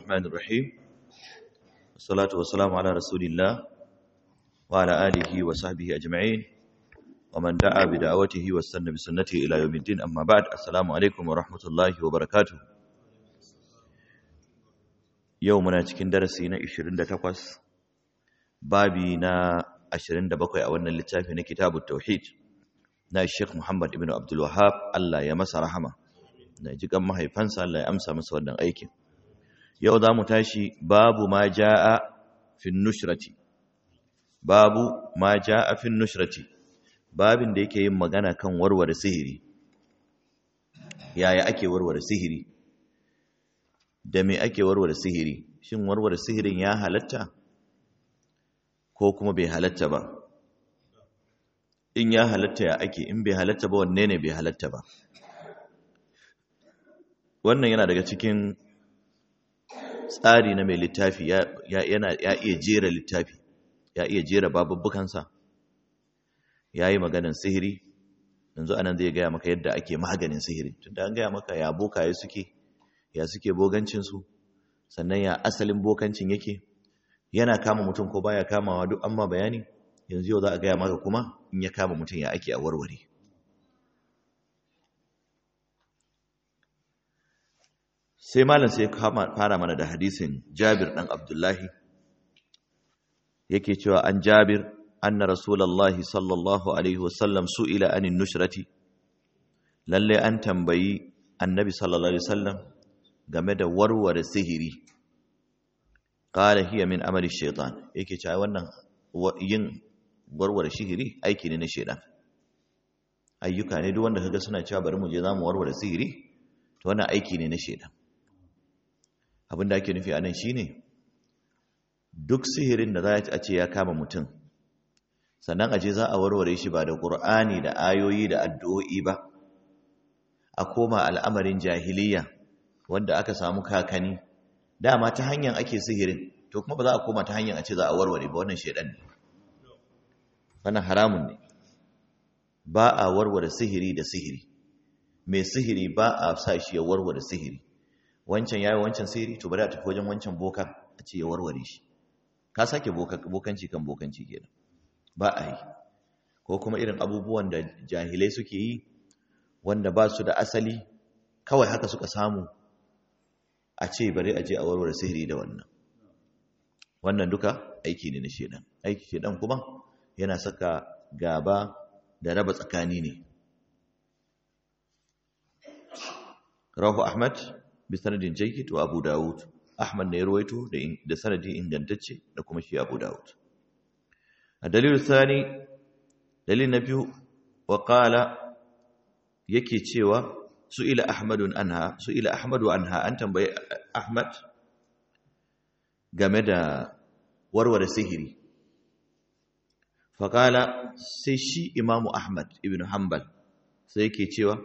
الرحمن الرحيم والصلاة والسلام على رسول الله وعلى آله وصحبه أجمعين ومن دعا بدعوته واستنى بسنته إلى يوم الدين أما بعد السلام عليكم ورحمة الله وبركاته يومنا cikin darasi na 28 babi na 27 a wannan littafi na kitabut tauhid na Sheikh Muhammad ibn Abdul Wahhab Allah ya masa rahama na jikan mahaifansa Allah ya amsa masa wannan aikin yau za mu tashi babu ma ja'a fin nushrati babu ma ja'a fin nushrati babin da yake yin magana kan warware sihiri yaya ake warware sihiri da me ake warware sihiri shin warware sihirin ya halatta ko kuma bai halatta ba in ya halatta ya ake in bai halatta ba wanne ne bai halatta ba wannan yana daga cikin tsari na mai littafi ya iya jera littafi ya iya jera babubbukansa ya yi maganin sihiri yanzu anan zai gaya maka yadda ake maganin sihiri tunda an gaya maka ya bokaye suke ya suke bogancinsu sannan ya asalin bokancin yake yana kama mutum ko baya kamawa duk amma bayani yanzu yau za a gaya maka kuma in ya kama mutum ya ake a warware sai malam sai fara mana da hadisin Jabir dan Abdullahi yake cewa an Jabir anna rasulullahi sallallahu alaihi wasallam su'ila anin nushrati lalle an tambayi annabi sallallahu alaihi wasallam game da warware sihiri qala hiya min amali shaytan yake cewa wannan yin warware sihiri aiki ne na shaytan ayyuka ne duk wanda kaga suna cewa bari mu je zamu warware sihiri to wannan aiki ne na shaytan abin da ake nufi a nan shi ne duk sihirin da za a ce ya kama mutum sannan aje za a warware shi ba da ƙur'ani da ayoyi da addu'o'i ba a koma al'amarin jahiliya wanda aka samu kakani dama ta hanyar ake sihirin to kuma ba za a koma ta hanyar a ce za a warware ba wannan shaidan ne wannan haramun ne ba a warware sihiri da sihiri mai sihiri ba a sa shi ya warware sihiri wancan yayi wancan sihiri to bari a tafi wajen wancan bokan a ce ya warware shi ka sake bokanci kan bokanci kenan ba a yi ko kuma irin abubuwan da jahilai suke yi wanda ba su da asali kawai haka suka samu a ce bari a je a warware sihiri da wannan wannan duka aiki ne na shedan aiki shedan kuma yana saka gaba da raba tsakani ne rahu ahmad bisanadin jayyid wa Abu Dawud Ahmad ne ruwaito da sanadi ingantacce da kuma shi Abu Dawud a dalilin sani dalil na biyu wa qala yake cewa su'ila Ahmadun anha su'ila Ahmadu anha an tambaye Ahmad game da warware sihiri fa qala sai shi Imam Ahmad ibn Hanbal sai yake cewa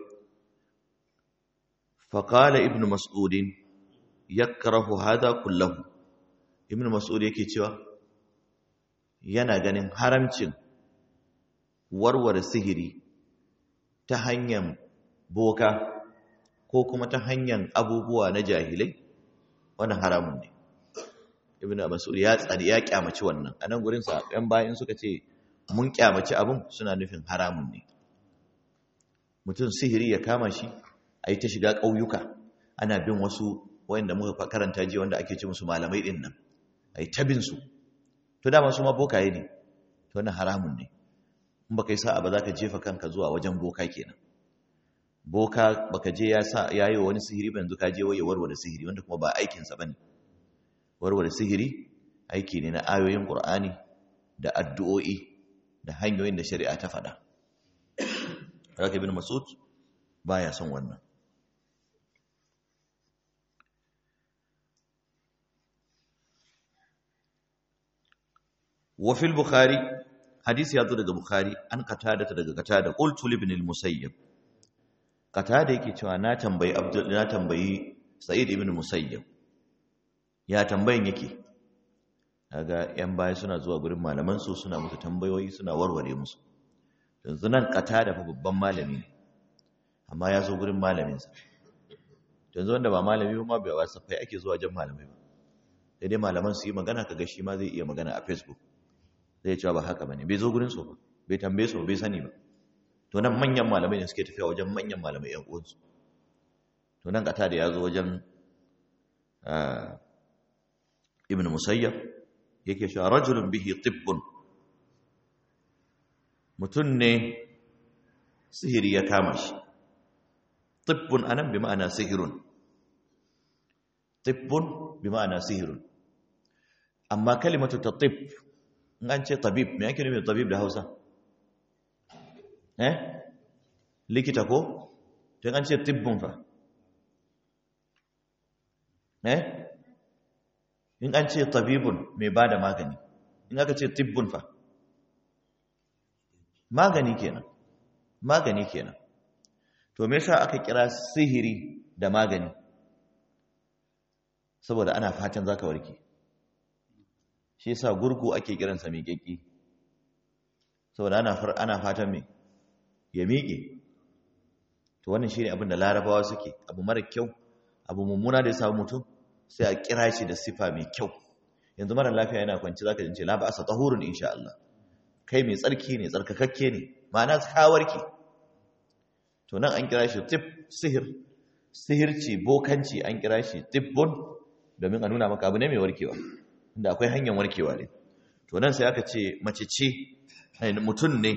فقال ابن مسعود يكره هذا كله ابن مسعود yake cewa yana ganin haramcin warware sihiri ta hanyar boka ko kuma ta hanyar abubuwa na jahilai wannan haramun ne ibn mas'ud ya tsari ya kyamaci wannan anan gurin sa ɗan bayan suka ce mun kyamaci abun suna nufin haramun ne mutum sihiri ya kama shi a yi ta shiga ƙauyuka ana bin wasu wanda muka karanta ji wanda ake ce musu malamai ɗin nan a yi ta bin su to dama su ma bokaye ne to wannan haramun ne in baka yi sa'a ba za ka jefa kanka zuwa wajen boka kenan boka baka je ya sa ya yi wa wani sihiri ba yanzu ka je waye warware sihiri wanda kuma ba aikinsa ba ne warware sihiri aiki ne na ayoyin ƙur'ani da addu'o'i da hanyoyin da shari'a ta faɗa Raka bin Masud baya son wannan وفي البخاري حديث يذكر daga bukhari an qatada daga qatada qultu li ibn al-musayyib qatada yake cewa na tambayi abdul na tambayi sa'id ibn musayyib ya tambayin yake kaga yan baya suna zuwa gurin malaman su suna musu tambayoyi suna warware musu yanzu nan qatada fa babban malami ne amma ya zo gurin malamin sa yanzu wanda ba malami ba bai wasa fai ake zuwa jan malamai ba da dai malaman su yi magana kaga shi ma zai iya magana a facebook zai cewa ba haka bane bai zo gurin su ba bai tambaye su bai sani ba to nan manyan malamai ne suke tafiya wajen manyan malamai yan uwansu to nan kata da ya zo wajen ibn musayyab yake cewa rajulun bihi tibbun mutum ne sihiri ya kama shi tibbun anan bi ma'ana sihirun tibbun bi ma'ana sihirun amma kalimatu ta tib in an ce tabib me yake nufi tabib da Hausa eh likita ko to an ce tibbun fa eh in an ce tabibun mai bada magani in aka ce tibbun fa magani kenan magani kenan to me yasa aka kira sihiri da magani saboda ana fatan zaka warke shi yasa gurgu ake kiransa mai kekki saboda ana far ana fatan me ya miƙe to wannan shine abin da larabawa suke abu mara kyau abu mummuna da ya samu mutum sai a kira shi da sifa mai kyau yanzu mara lafiya yana kwanci zaka jince la ba'asa tahurun insha Allah kai mai tsarki ne tsarkakakke ne ma'ana ka warke to nan an kira shi tib sihir sihirci bokanci an kira shi tibbun domin a nuna maka abu ne mai warkewa inda akwai hanyar warkewa ne to nan sai aka ce mace ce mutum ne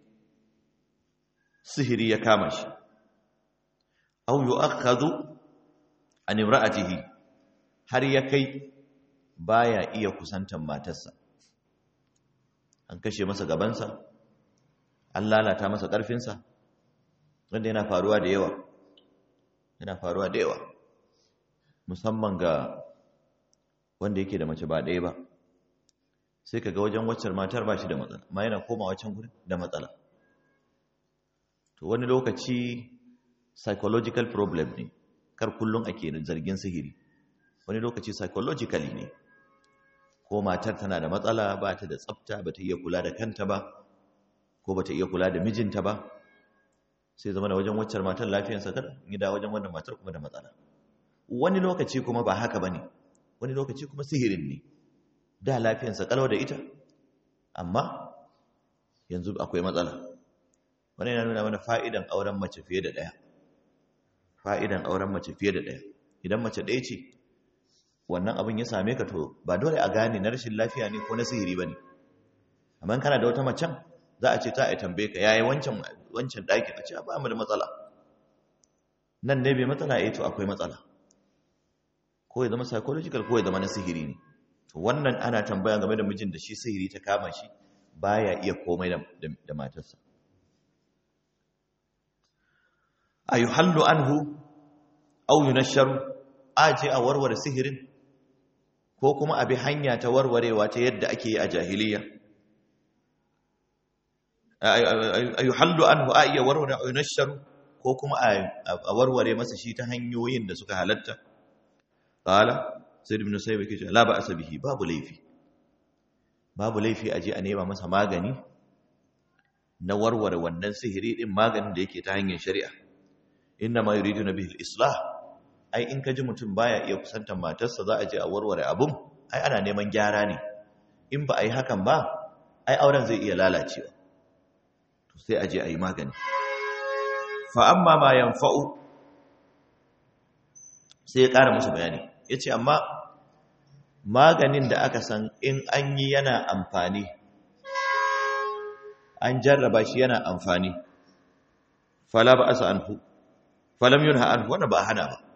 sihiri ya kama shi aw yu'akhadhu an imra'atihi har ya kai baya iya kusantan matarsa an kashe masa gabansa an lalata masa ƙarfinsa wanda yana faruwa da yawa yana faruwa da yawa musamman ga wanda yake da mace ba ɗaya ba sai ka ga wajen waccan matar ba shi da matsala ma yana koma waccan gurin da matsala to wani lokaci psychological problem ne kar kullum ake zargin sihiri wani lokaci psychologically ne ko matar tana da matsala ba ta da tsafta ba ta iya kula da kanta ba ko ba ta iya kula da mijinta ba sai zama da wajen waccar matar lafiyarsa kada gida wajen wannan matar kuma da matsala wani lokaci kuma ba haka ba ne wani lokaci kuma sihirin ne da lafiyarsa kalau da ita amma yanzu akwai matsala wani yana nuna mana fa'idan auren mace fiye da ɗaya fa'idan auren mace fiye da ɗaya idan mace ɗaya ce wannan abin ya same ka to ba dole a gane na rashin lafiya ne ko na sihiri ba ne amma kana da wata macen za a ce ta a tambaye ka yayi wancan wancan ɗaki a ce ba mu da matsala nan ne bai matsala eh to akwai matsala ko ya zama psychological ko ya zama na sihiri ne to wannan ana tambaya game da mijin da shi sihiri ta kama shi baya iya komai da, da matarsa ayuhallu anhu aw yunashsharu aje a warware sihirin ko kuma abi hanya ta warwarewa ta yadda ake yi a jahiliya ayuhallu anhu a iya warware ayunashsharu ko kuma a warware masa shi ta hanyoyin da suka halatta qala sayyid ibn sayyid yake cewa la ba'sa bihi babu laifi babu laifi aje a nema masa magani na warware wannan sihiri din maganin da yake ta hanyar shari'a inna ma yuriduna bihi al-islah ai in kaji mutum baya iya kusantar matarsa za a je a warware abun ai ana neman gyara ne in ba a yi hakan ba ai auren zai iya lalacewa to sai a je a yi magani fa amma ma yanfa'u sai ya ƙara musu bayani ya ce amma maganin da aka san in an yi yana amfani an jarraba shi yana amfani fala ba asa anhu falam yunha anhu wannan ba hana ba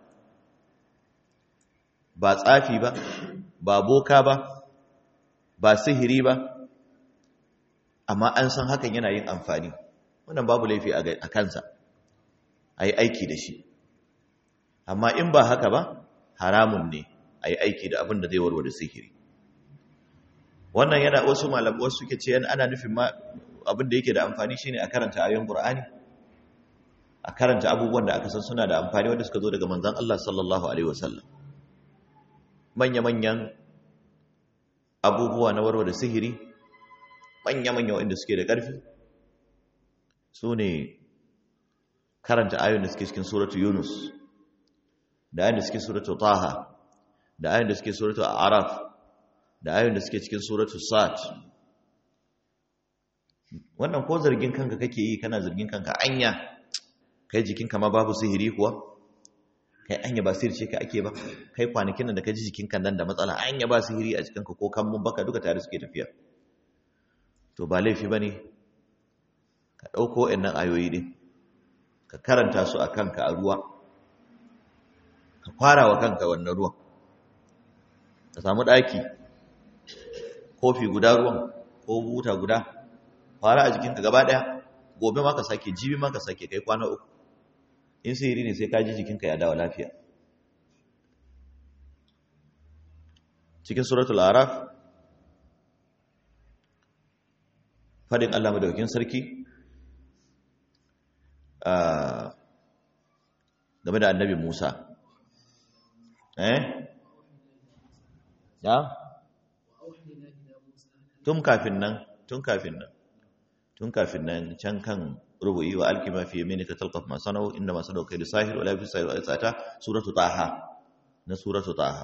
ba tsafi ba ba boka ba ba sihiri ba amma an san hakan yana yin amfani wannan babu laifi a kansa a yi aiki da shi amma in ba haka ba haramun ne a yi aiki da abin da zai warware sihiri wannan yana wasu malabu wasu suke ce ana nufin ma abin da yake da amfani shine a karanta ayoyin qur'ani a karanta abubuwan da aka san suna da amfani wanda suka zo daga manzon Allah sallallahu alaihi wasallam manya-manyan abubuwa na warware sihiri manya-manya wanda suke da ƙarfi su ne karanta ayoyin da suke cikin suratu yunus da ayoyin da suke suratu taha da ayoyin da suke suratul araf da ayoyin da suke cikin suratul sad wannan ko zargin kanka kake yi kana zargin kanka anya kai jikinka ma babu sihiri kuwa kai anya ba sihiri ce ka ake ba kai kwanakin nan da ka ji jikinka nan da matsala anya ba sihiri a jikinka ko kan mun baka duka tare suke tafiya to ba laifi bane ka dauko wayannan ayoyi din ka karanta su a kanka a ruwa ka fara wa kanka wannan ruwan ka samu daki kofi guda ruwan ko buta guda fara a jikinka gaba daya gobe ma ka sake jibi ma ka sake kai kwana uku in sihiri ne sai ka ji jikinka ya dawo lafiya cikin suratul araf fadin Allah madaukakin sarki game da annabi Musa eh ya tun kafin nan tun kafin nan tun kafin nan can kan rubu'i wa alkima fi yaminika talqaf ma sanau inda ma sanau kai sahir wala fi sahir wa tsata suratu taha na suratu taha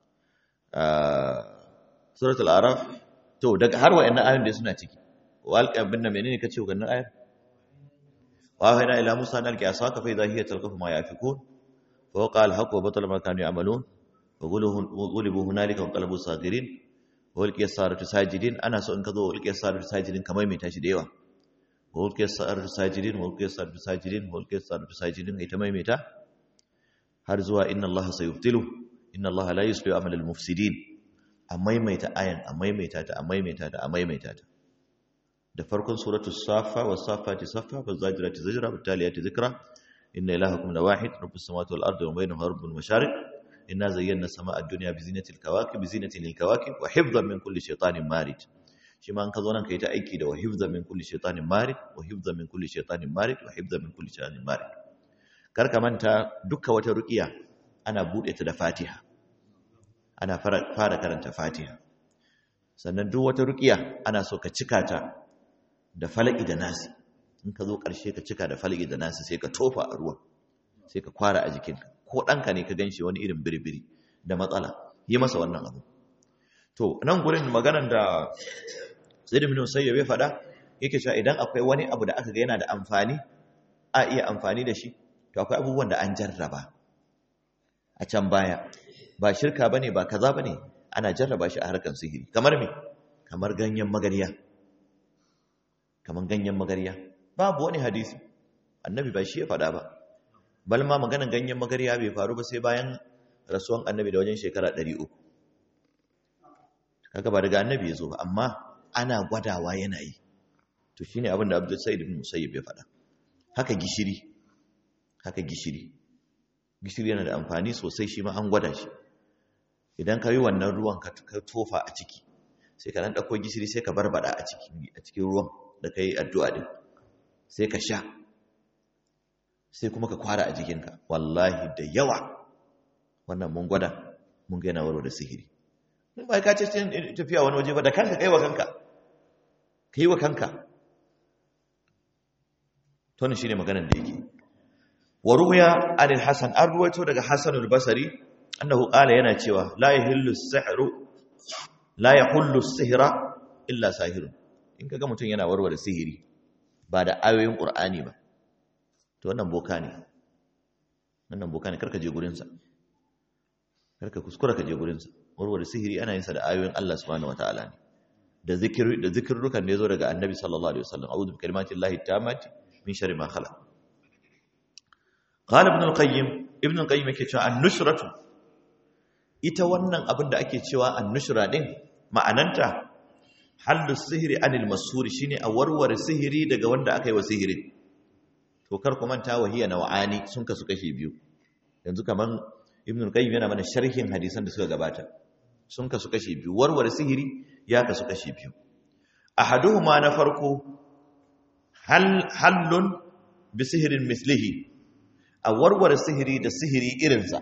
suratul araf to daga har wayannan ayoyin da suna ciki wa alqam bin menene kace wannan ayar wa hayna ila musa an alqi asaka fa idha hiya talqaf ma yafikun fa waqa al-haqq wa batala ma kanu ya'malun wa ghulibu hunalika wa qalabu sagirin wa alqiya saratu sajidin ana so in ka zo alqiya saratu sajidin kamar mai tashi da yawa walƙiyar sa'ar sajidin walƙiyar sa'ar sajidin walƙiyar sa'ar sajidin ita maimaita har zuwa inna Allah sayubtilu inna Allah la yuslihu amal al-mufsidin a maimaita ayan a maimaita ta a maimaita ta a maimaita ta da farkon suratul safa was safati safa waz zajirati zajra wat taliyati zikra inna ilahakum la wahid rabbus samawati wal ardi wa bainahuma rabbul mashariq inna zayyana samaa ad-dunya bi zinatil kawakib bi zinatil kawakib wa hifdhan min kulli shaytanin marid shi ma an ka zo nan ka yi ta aiki da wahibza min kulli shaitanin marid wahibza min kulli shaitanin marid wahibza min kulli shaitanin marid kar ka manta dukkan wata ruqiya ana bude ta da Fatiha ana fara karanta Fatiha sannan duk wata ruqiya ana so ka cika ta da falaki da nasi in ka zo karshe ka cika da falaki da nasi sai ka tofa a ruwan sai ka kwara a jikinka ko ɗanka ne ka ganshi wani irin biribiri da matsala yi masa wannan abu to nan gurin maganan da Zaid ibn Musayyib ya faɗa yake cewa idan akwai wani abu da aka ga yana da amfani a iya amfani da shi to akwai abubuwan da an jarraba a can baya ba shirka bane ba kaza bane ana jarraba shi a harkar sihiri kamar me kamar ganyen magariya kamar ganyen magariya babu wani hadisi annabi ba shi ya faɗa ba bal ma maganan ganyen magariya bai faru ba sai bayan rasuwan annabi da wajen shekara 300 kaga ba daga annabi ya zo ba amma ana gwadawa yana yi to shine abin da Abdul Sa'id ibn Musayyib ya faɗa haka gishiri haka gishiri gishiri yana da amfani sosai shi ma an gwada shi idan ka yi wannan ruwan ka tofa a ciki sai ka dan dauko gishiri sai ka barbada a ciki a cikin ruwan da kai addu'a din sai ka sha sai kuma ka kwara a jikinka wallahi da yawa wannan mun gwada mun ga yana warware sihiri in ba ka ce tafiya wani waje ba da kanka kai wa kanka ka yi wa kanka tonu shi ne maganar da yake wa ruya anil hasan an ruwaito daga hasanul basari annahu qala yana cewa la yahillu as-sihru la yahullu as-sihra illa sahirun in kaga mutum yana warware sihiri ba da ayoyin qur'ani ba to wannan boka ne wannan boka ne karka je gurin sa karka kuskura ka je gurin sa warware sihiri ana yin sa da ayoyin Allah subhanahu wataala ne da zikiri da zikirrukan da yazo daga annabi sallallahu alaihi wasallam a'udhu bi kalimatillahi tammati min sharri ma khalaq qala ibn al-qayyim ibn al-qayyim yake cewa an-nushratu ita wannan abin da ake cewa an-nushra din ma'ananta hallu sihiri anil masuri shine a warware sihiri daga wanda aka yi wa sihiri to kar ku manta wahiya naw'ani sun kasu kashi biyu yanzu kaman ibn al-qayyim yana mana sharhin hadisan da suka gabata sun kasu kashi biyu warware sihiri ya kasu kashi biyu ahaduhuma na farko hal hallun bi sihirin mislihi a warware sihiri da sihiri irinsa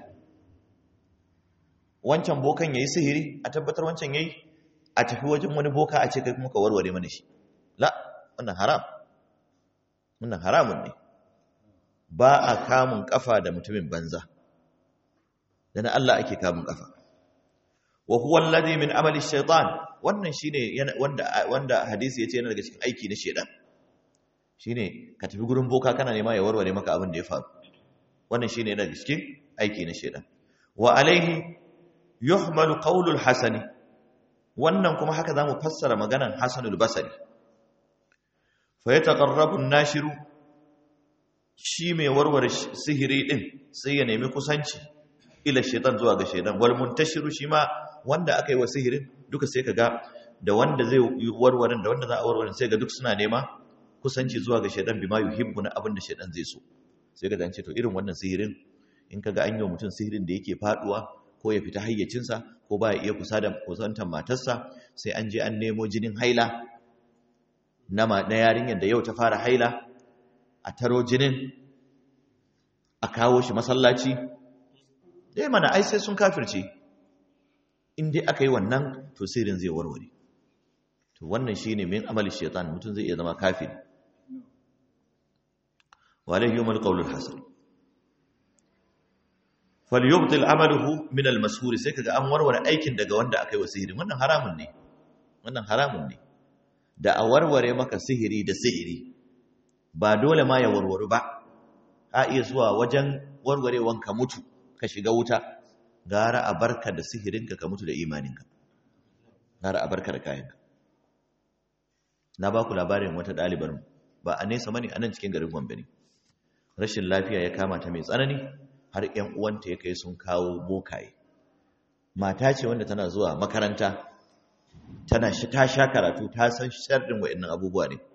wancan bokan yayi sihiri a tabbatar wancan yayi a tafi wajen wani boka a ce kai kuma ka warware mana shi la wannan haram wannan haramun ne ba a kamun kafa da mutumin banza da na Allah ake kamun kafa wa huwa alladhi min amali shaytan wannan shine wanda wanda hadisi yace yana daga cikin aiki na shedan shine ka tafi gurin boka kana nema ya warware maka abin da ya faru wannan shine yana daga cikin aiki na shedan wa alaihi yuhmalu qawlul hasani wannan kuma haka zamu fassara maganan hasanul basri fa yataqarrabu an-nashiru shi mai warware sihiri din sai ya nemi kusanci ila shaitan zuwa ga shaitan wal muntashiru shi ma wanda aka yi wa sihirin duka sai kaga da wanda zai yi warwarin da wanda za a warwarin sai ga duk suna nema kusanci zuwa ga shaitan bima yuhibbu na abin da shaitan zai so sai ka zance to irin wannan sihirin in kaga an yi wa mutum sihirin da yake faduwa ko ya fita hayyacinsa ko ba ya iya kusa da kusantar matarsa sai an je an nemo jinin haila na na yarinyar da yau ta fara haila a taro jinin a kawo shi masallaci dai mana ai sai sun kafirce in dai aka yi wannan to sirrin zai warware to wannan shine min amali shaitan mutum zai iya zama kafiri walai yawmal qawlul hasan falyubtil amaluhu min almashhur sai kaga an warware aikin daga wanda aka yi wa sihiri wannan haramun ne wannan haramun ne da a warware maka sihiri da sihiri ba dole ma ya warware ba a iya zuwa wajen warwarewan ka mutu ka shiga wuta gara a barka da sihirinka ka mutu da imaninka gara a barka da kayanka na ba ku labarin wata ɗalibar ba a nesa mani a nan cikin garin gombe ne rashin lafiya ya kama ta mai tsanani har ‘yan uwanta ya kai sun kawo bokaye mata ce wanda tana zuwa makaranta tana shi ta sha karatu ta san sharɗin wa'annan abubuwa ne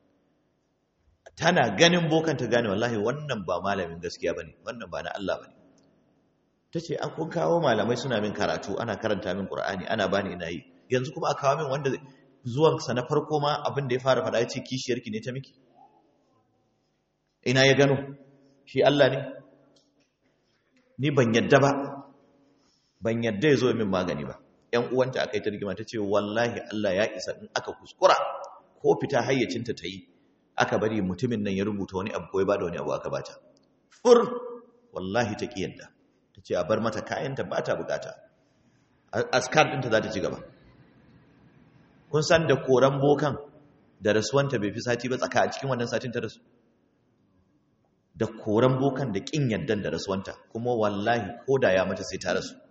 tana ganin bokan ta gane wallahi wannan ba malamin gaskiya bane wannan ba na Allah bane tace an kun kawo malamai suna min karatu ana karanta min Qur'ani ana bani ina yi yanzu kuma a kawo min wanda zuwan sa na farko ma abin da ya fara faɗa yace kishiyarki ne ta miki ina ya gano shi Allah ne ni ban yadda ba ban yadda ya zo min magani ba ƴan uwanta akai ta rigima tace wallahi Allah ya isa in aka kuskura ko fita hayyacinta ta yi aka bari mutumin nan ya rubuta wani abu ko ya bada wani abu aka bata fur wallahi ta kiyarda ta ce a bar mata kayanta ba ta bukata askar ɗinta za ta ci gaba kun san da koran bokan da rasuwanta bai fi sati ba tsaka a cikin wannan satin ta rasu da koran bokan da ƙin yaddan da rasuwanta kuma wallahi ko da ya mata sai ta rasu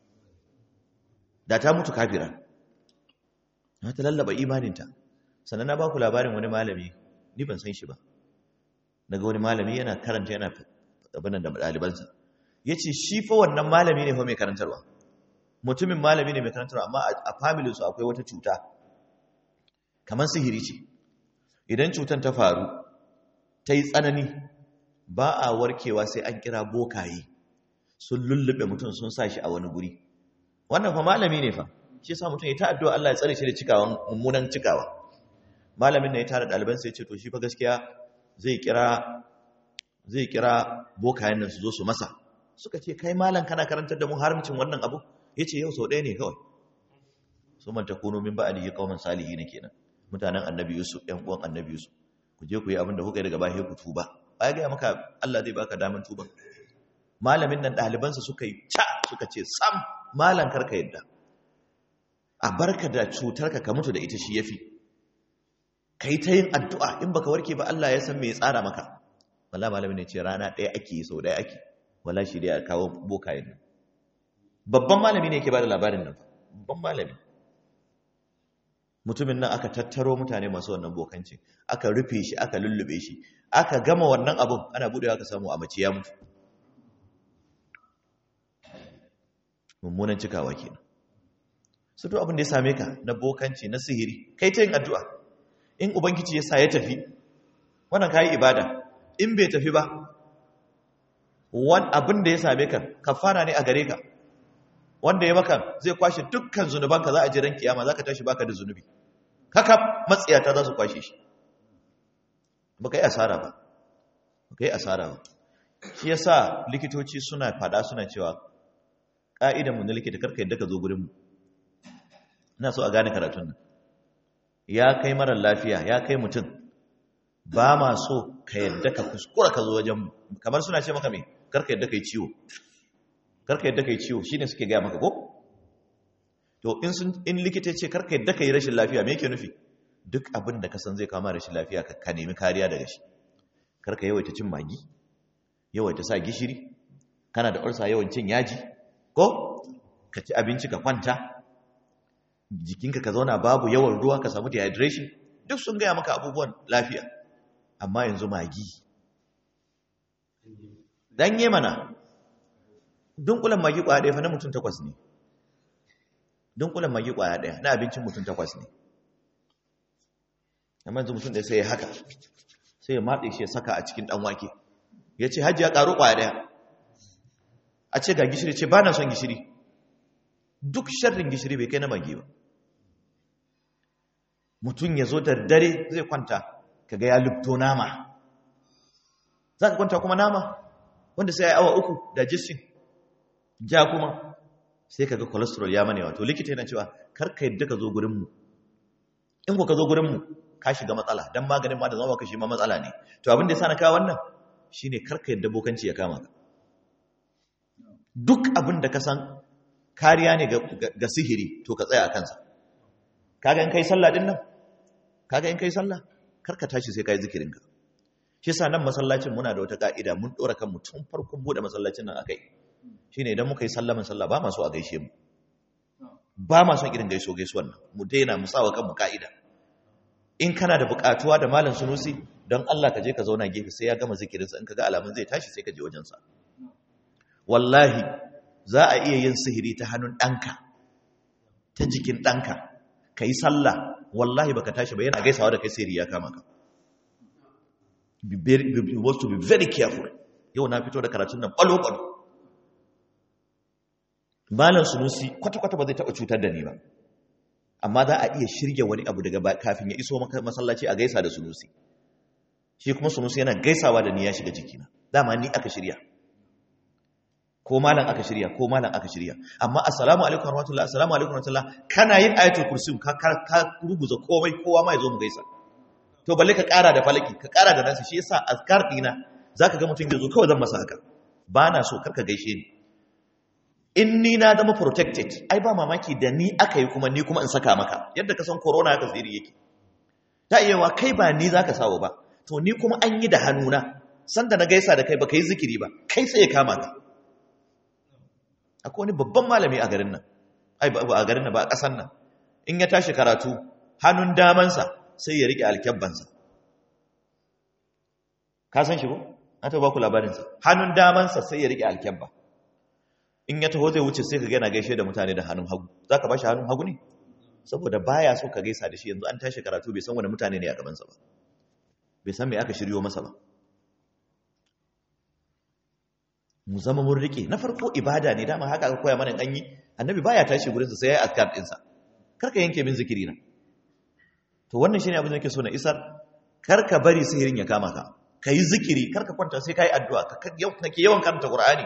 da ta mutu kafira na ta lallaba imaninta sannan na ba ku labarin wani malami ni ban san shi ba daga wani malami yana karanta yana abin da ɗalibansa ya ce shi fa wannan malami ne fa mai karantarwa mutumin malami ne mai karantarwa amma a familinsu akwai wata cuta kamar sihiri ce idan cutar ta faru ta yi tsanani ba a warkewa sai an kira bokaye sun lullube mutum sun sa shi a wani guri wannan fa malami ne fa shi sa mutum ya ta addu'a Allah ya tsare shi da cikawan mummunan cikawa malamin ne ya tara ɗaliban sai ce to shi fa gaskiya zai kira zai kira bokayen nan su zo su masa suka ce kai malam kana karantar da mu haramcin wannan abu yace yau sau ɗaya ne kawai su man takunu min ba'di qauman salihin kenan mutanen annabi yusuf ɗan uwan annabi yusuf ku je ku yi abin da kuka yi daga baya ku tuba ai ga maka Allah zai baka daman tuba malamin nan ɗalibansa suka yi ca suka ce sam malam karka yadda a barka da cutarka ka mutu da ita shi yafi ka yi ta yin addu'a in baka warke ba Allah ya san me ya tsara maka wala malamin ne ce rana ɗaya ake yi sau ɗaya ake wala shi dai a kawo bokayen nan babban malami ne ke ba da labarin nan babban malami mutumin nan aka tattaro mutane masu wannan bokanci aka rufe shi aka lullube shi aka gama wannan abun ana buɗewa aka samu a mace ya mutu mummunan cikawa kenan su to abin da ya same ka na bokanci na sihiri kai ta yin addu'a in ubangiji ya sa ya tafi wannan kayi ibada in bai tafi ba wan abin da ya same ka kafara ne a gare ka wanda ya maka zai kwashe dukkan zunubanka za a ji ran kiyama za ka tashi baka da zunubi haka matsiyata za su kwashe shi baka yi asara ba baka yi asara ba shi yasa likitoci suna fada suna cewa ka'idan mu na likita karka yadda ka zo gurin mu ina so a gane karatun nan ya kai marar lafiya ya kai mutum ba ma so ka yadda ka kuskura ka zo wajen kamar suna ce maka mai karka yadda ka yi ciwo karka yadda ka yi ciwo shi ne suke gaya maka ko to in sun in likita ya ce karka yadda ka yi rashin lafiya me yake nufi duk abin da ka san zai kama rashin lafiya ka nemi kariya daga shi karka yawaita cin magi yawaita sa gishiri kana da ulsa yawan cin yaji ko ka ci abinci ka kwanta jikinka ka zauna babu yawan ruwa ka samu dehydration duk sun gaya maka abubuwan lafiya amma yanzu magi danye mana dunkulan magi kwaya ɗaya fa na mutum takwas ne dunkulan magi kwaya ɗaya na abincin mutum takwas ne amma yanzu mutum ɗaya sai ya haka sai ya matse shi ya saka a cikin ɗan wake ya ce hajji ya ƙaru kwaya ɗaya a ce ga gishiri ce ba na son gishiri duk sharrin gishiri bai kai na magi ba mutum ya zo da dare zai kwanta kaga ya lubto nama za ka kwanta kuma nama wanda sai ya yi awa uku digestion ja kuma sai kaga cholesterol ya mane wato likita yana cewa karka yadda ka zo gurinmu in ku ka zo gurinmu ka shiga matsala don maganin ma da zama ka shi ma matsala ne to abin da ya sa na kawo wannan shine karka yadda bokanci ya kama ka duk abin da ka san kariya ne ga sihiri to ka tsaya a kansa kaga in kai sallah din nan kaga in kai sallah karka tashi sai kai zikirinka shi yasa nan masallacin muna da wata ka'ida mun dora kanmu tun farkon bude masallacin nan akai shine idan muka yi sallaman sallah ba ma so a gaishe mu ba ma son irin gaiso gaisuwan nan mu daina mu sawa kanmu ka'ida in kana da bukatuwa da malam sunusi don Allah ka je ka zauna gefe sai ya gama zikirinsa in ka ga alamun zai tashi sai ka je wajensa wallahi za a iya yin sihiri ta hannun ɗanka ta jikin ɗanka ka yi sallah wallahi baka tashi ba yana gaisawa da kai sihiri ya kama ka be want to be very careful yau na fito da karatun nan ɓalo-ɓalo malam sunusi kwata-kwata ba zai taɓa cutar da ni ba amma za a iya shirya wani abu daga kafin ya iso masallaci a gaisa da sunusi shi kuma sunusi yana gaisawa da ni ya shiga jikina dama ni aka shirya ko malam aka shirya ko malam aka shirya amma assalamu alaikum warahmatullahi assalamu alaikum warahmatullahi kana yin ayatul kursi ka ka ruguza komai kowa ma yazo mu gaisa to balle ka kara da falaki ka kara da nasi shi yasa azkar dina zaka ga mutum yazo kawai zan masa haka bana so karka gaishe ni in ni na zama protected ai ba mamaki da ni aka yi kuma ni kuma in saka maka yadda ka san corona haka tsiri yake ta iya wa kai ba ni zaka sawo ba to ni kuma an yi da hannuna sanda na gaisa da kai ba ka yi zikiri ba kai sai ya kama ka akwai wani babban malami a garin nan ai ba a garin nan ba a ƙasan nan in ya tashi karatu hannun damansa sai ya riƙe alkyabbansa ka san shi ko na ta ba ku labarinsa hannun damansa sai ya riƙe alkyabba in ya taho zai wuce sai ka gana gaishe da mutane da hannun hagu za ka ba shi hannun hagu ne saboda baya so ka gaisa da shi yanzu an tashi karatu bai san wani mutane ne a gabansa ba bai san me aka shiryo masa ba mu zama mun rike na farko ibada ne dama haka aka koya mana an yi annabi baya tashi gurin sa sai ya azkar din sa karka yanke min zikiri na to wannan shine abin da nake so na isar karka bari sihirin ya kama ka kai zikiri karka kwanta sai kai addu'a ka kake yawan karanta qur'ani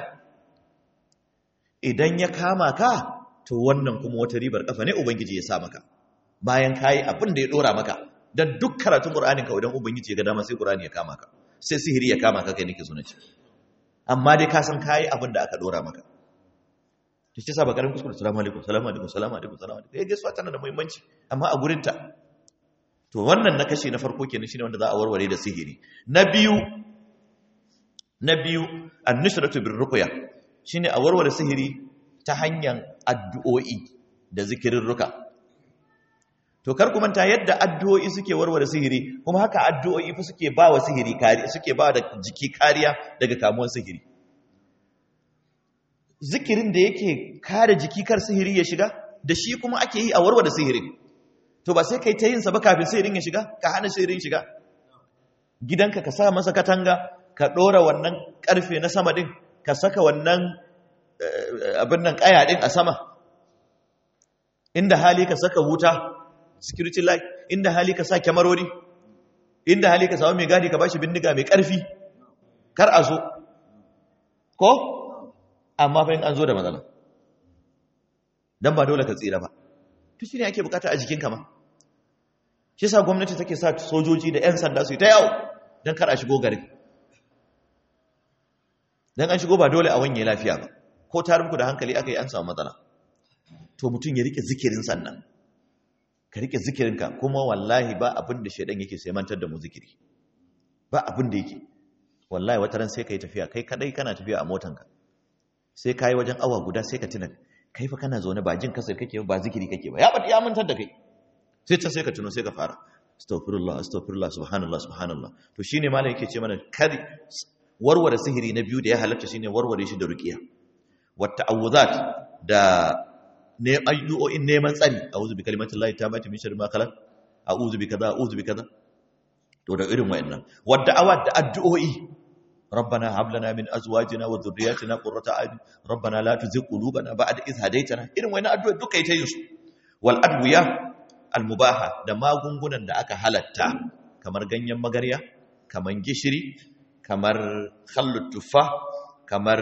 idan ya kama ka to wannan kuma wata ribar kafa ne ubangiji ya sa maka bayan kai abin da ya dora maka dan duk karatun qur'anin ka idan ubangiji ya ga dama sai qur'ani ya kama ka sai sihiri ya kama ka kai nake so na ce amma dai ka san kayi abin da aka dora maka to shi yasa ba karin kuskure assalamu alaikum assalamu alaikum assalamu alaikum assalamu alaikum eh gaisuwa tana da muhimmanci amma a gurin ta to wannan na kashe na farko kenan shine wanda za a warware da sihiri na biyu na biyu an-nusratu bir ruqya shine a warware sihiri ta hanyar addu'o'i da zikirin ruka to kar ku manta yadda addu'o'i suke warware sihiri kuma haka addu'o'i fa suke ba wa sihiri kariya suke ba da jiki kariya daga kamuwar sihiri zikirin da yake kare jiki kar sihiri ya shiga da shi kuma ake yi a warware sihirin to ba sai kai ta yin sa ba kafin sihirin ya shiga ka hana sihirin shiga gidanka ka sa masa katanga ka dora wannan karfe na sama din ka saka wannan abin nan kaya din a sama inda hali ka saka wuta security light inda hali ka sa kyamarori inda hali ka samu mai gadi ka bashi bindiga mai karfi kar a zo ko amma fa in an zo da matsala dan ba dole ka tsira ba to shine ake bukata a jikinka ma shi yasa gwamnati take sa sojoji da 'yan sanda su yi ta yawo dan kar a shigo garin dan an shigo ba dole a wanye lafiya ba ko tarinku da hankali aka yi an samu matsala to mutum ya rike zikirin sannan ka rike zikirinka kuma wallahi ba abin da shaidan yake sai mantar da mu zikiri ba abin da yake wallahi wata ran sai ka yi tafiya kai kadai kana tafiya a motanka sai ka yi wajen awa guda sai ka tuna kai fa kana zaune ba jin kasar kake ba zikiri kake ba ya bada ya mantar da kai sai ta sai ka tuno sai ka fara astaghfirullah astaghfirullah subhanallah subhanallah to shine malam yake ce mana kari warware sihiri na biyu da ya halatta shine warware shi da ruqiya wa ta'awuzat da ne ayyu'o'in neman tsari a'udhu bi kalimatillahi tammati min sharri ma khalaq a'udhu bi kaza a'udhu bi kaza to da irin wayannan wa da'awat da addu'o'i ربنا هب لنا من ازواجنا وذرياتنا قرة اعين ربنا لا تزغ قلوبنا بعد إذ هديتنا irin wayannan addu'o'i duka ita yin su wal adwiya al mubaha da magungunan da aka halatta kamar ganyen magarya kamar gishiri kamar khallut tuffa kamar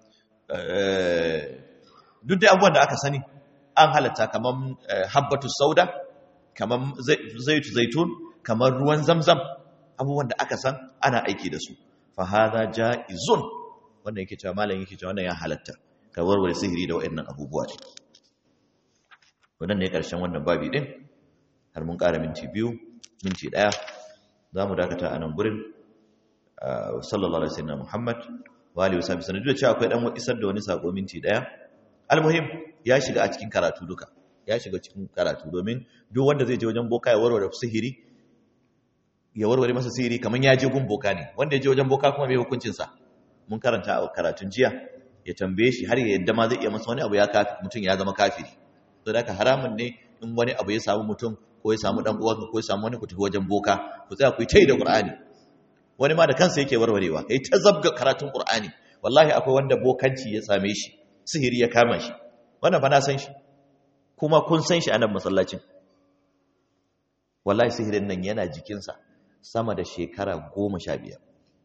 duk da abubuwan da aka sani an halatta kamar habbatu sauda kamar zaitu zaitun kamar ruwan zamzam abubuwan da aka san ana aiki da su fa hadha jaizun wannan yake cewa malam yake cewa wannan ya halatta ka warware sihiri da wayannan abubuwa ne wannan ne karshen wannan babi din har mun ƙara minti biyu minti ɗaya za mu dakata a nan gurin sallallahu alaihi wasallam Muhammad wa alihi wasallam sanin da cewa akwai dan isar da wani sako minti daya almuhim ya shiga a cikin karatu duka ya shiga cikin karatu domin duk wanda zai je wajen boka ya warware sihiri ya warware masa sihiri kaman ya je gun boka ne wanda ya je wajen boka kuma bai hukuncin sa mun karanta a karatun jiya ya tambaye shi har ya yadda ma zai iya masa wani abu ya kafi mutum ya zama kafiri to da haramun ne in wani abu ya samu mutum ko ya samu dan uwanka ko ya samu wani ku tafi wajen boka ku tsaya ku yi tai da Qur'ani wani ma da kansa yake warwarewa kai ta zabga karatun Qur'ani wallahi akwai wanda bokanci ya same shi sihiri ya kama shi wannan fa na san shi kuma kun san shi a nan masallacin wallahi sihirin nan yana jikinsa sama da shekara goma sha biyar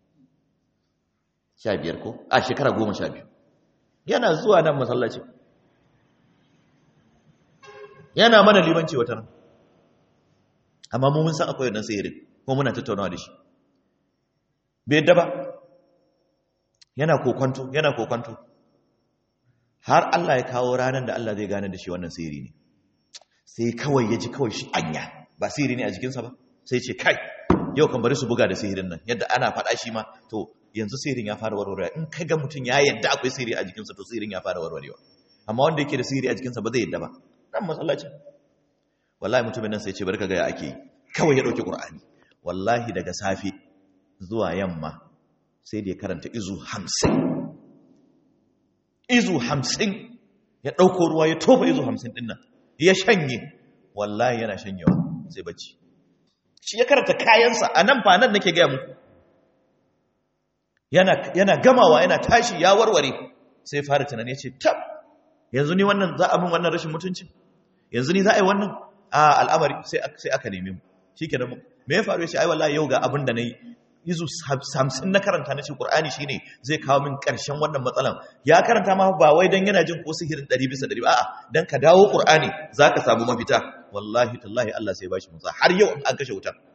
sha biyar ko a shekara goma sha biyu yana zuwa nan masallacin yana mana limanci wata nan amma mun san akwai wannan sihirin kuma muna tattaunawa da shi bai yadda ba yana kokwanto yana kokwanto har Allah ya kawo ranar da Allah zai gane da shi wannan sihiri ne sai kawai ya ji kawai shi anya ba sihiri ne a jikinsa ba sai ce kai yau kan bari su buga da sihirin nan yadda ana faɗa shi ma to yanzu sihirin ya fara warwarewa in kai ga mutum ya yadda akwai sihiri a jikinsa to sihirin ya fara warwarewa amma wanda yake da sihiri a jikinsa ba zai yadda ba dan masallacin wallahi mutumin nan sai ce bari ka ga ya ake kawai ya dauki qur'ani wallahi daga safe zuwa yamma sai da ya karanta izu hamsin izu hamsin ya ɗauko ruwa ya tofa izu hamsin ɗin nan ya shanye wallahi yana shanyewa sai bacci shi ya karanta kayansa a nan fa nan nake gaya muku yana gamawa yana tashi ya warware sai fara tunani ya ce tab yanzu ni wannan za a min wannan rashin mutunci yanzu ni za a yi wannan a al'amari sai aka nemi mu shi ke me ya faru ya ce ai wallahi yau ga abin da na yi izu hamsin na karanta na ce ƙur'ani shi ne zai kawo min ƙarshen wannan matsalan ya karanta ma ba wai don yana jin ko sihirin ɗari bisa ɗari ba a'a don ka dawo ƙur'ani za ka samu mafita wallahi tallahi Allah sai ba shi musa har yau an kashe wutar